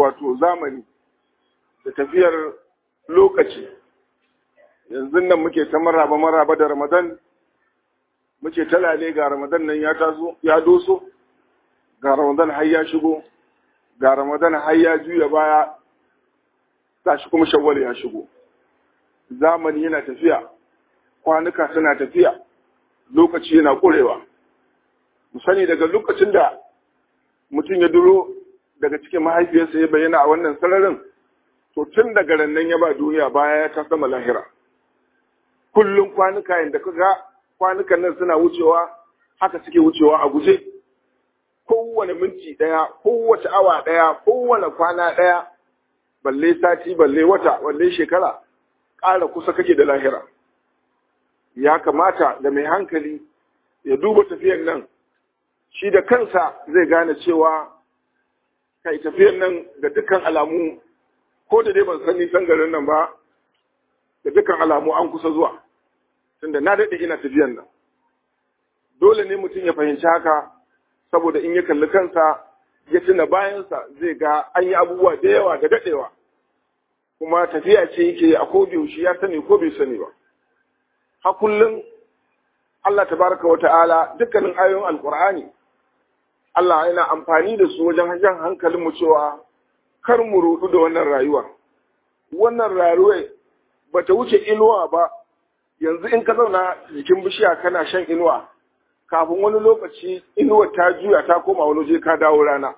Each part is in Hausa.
wato zamani da tafiyar lokaci yanzu nan muke ta maraba maraba da ramadan muke talale ga ramadan nan ya taso ya doso ga ramadan har ya shigo ga ramadan har ya juya baya shi kuma shawwal ya shigo zamani yana tafiya kwanuka suna tafiya lokaci yana ƙurewa mu sani daga lokacin da mutum ya duro daga cikin mahaifiyarsa ya bayyana a wannan sararin to tun daga rannan ya ba duniya baya ya ta sama lahira kullum kwanuka yadda kaga kwanukan nan suna wucewa haka suke wucewa a guje kowane minti ɗaya kowace awa ɗaya kowane kwana ɗaya balle sati balle wata balle shekara ƙara kusa kake da lahira ya kamata da mai hankali ya duba tafiyan nan shi da kansa zai gane cewa kai tafiyan nan ga dukkan alamu ko da dai ban san nisan garin nan ba da dukkan alamu an kusa zuwa tunda na daɗe ina tafiyan nan dole ne mutum ya fahimci haka saboda in ya kalli kansa ya tuna bayansa zai ga an yi abubuwa da yawa da daɗewa kuma tafiya ce yake a yaushe ya sani ko bai sani ba ha kullum Allah tabaraka wa ta'ala dukkanin ayoyin alqur'ani Allah yana amfani da su wajen jan hankalin mu cewa kar mu rudu da wannan rayuwa wannan rayuwa bata wuce inuwa ba yanzu in ka zauna jikin bishiya kana shan inuwa kafin wani lokaci inuwa ta juya ta koma wani waje ka dawo rana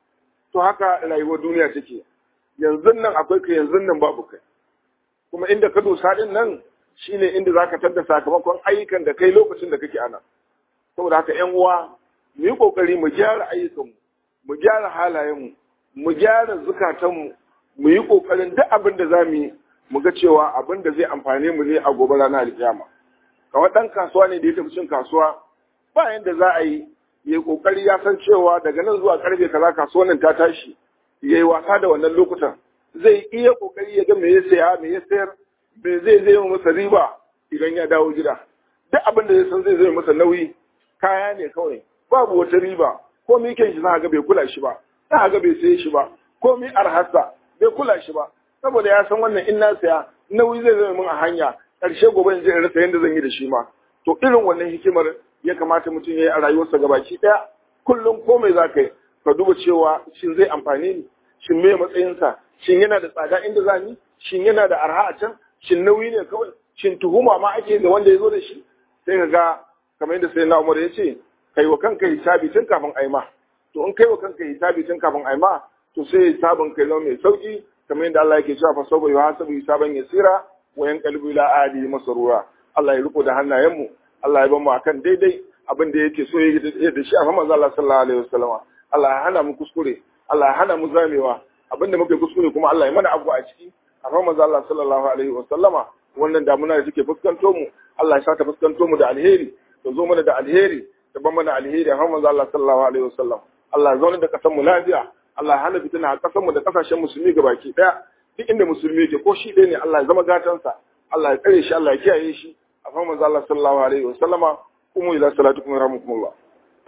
to haka rayuwar duniya take yanzu nan akwai ka yanzu nan babu kai kuma inda ka dosa din nan shine inda zaka tadda sakamakon ayyukan da kai lokacin da kake ana saboda haka ƴan uwa mu yi kokari mu gyara ayyukanmu mu gyara halayenmu mu gyara zukatanmu mu yi kokarin duk abin da zamu yi mu ga cewa abin da zai amfane mu ne a gobe ranar alkiyama kamar ɗan kasuwa ne da ya tafi cin kasuwa ba yanda za a yi ya kokari ya san cewa daga nan zuwa karfe kaza kasuwan nan ta tashi ya yi wasa da wannan lokutan zai iya kokari ya ga me ya saya me ya sayar me zai zai masa riba idan ya dawo gida duk abin da ya san zai zai masa nauyi kaya ne kawai babu wata riba ko mi kyan shi za ga bai kula shi ba za ga bai saye shi ba ko mi arhasa bai kula shi ba saboda ya san wannan in na saya nauyi zai zai min a hanya ƙarshe gobe in je in rasa yadda zan yi da shi ma to irin wannan hikimar ya kamata mutum ya yi a rayuwarsa gabaki ɗaya kullum komai za ka yi ka duba cewa shin zai amfane ni shin me matsayinsa shin yana da tsada inda za ni shin yana da arha a can shin nauyi ne kawai shin tuhuma ma ake da wanda ya zo da shi sai ka ga kamar yadda sai na umar ya ce kai wa kanka hisabi tun kafin aima to in kai wa kanka hisabi tun kafin aima to sai hisabin kai zama mai sauki kamar yadda Allah yake cewa fa sabo ya hasabu hisaban yasira wa yanqalibu ila ahli masrura Allah ya riko da hannayenmu Allah ya bamu akan daidai abin da yake so ya da shi a manzo Allah sallallahu alaihi wasallam Allah ya hana mu kuskure Allah ya hana mu zamewa abin da muke kuskure kuma Allah ya mana abu a ciki a manzo Allah sallallahu alaihi wasallama wannan damuna da take fuskanto mu Allah ya sa ta fuskanto mu da alheri ta zo mana da alheri ta ban mana alheri a manzo Allah sallallahu alaihi wasallam Allah ya zauna da kasan mu lafiya Allah ya hana fitina a kasan mu da kasashen musulmi gabaki daya duk inda musulmi yake ko shi ɗaya ne Allah ya zama gatansa Allah ya tsare shi Allah ya kiyaye shi a manzo Allah sallallahu alaihi wasallama kuma ila salatukum rahmukumullah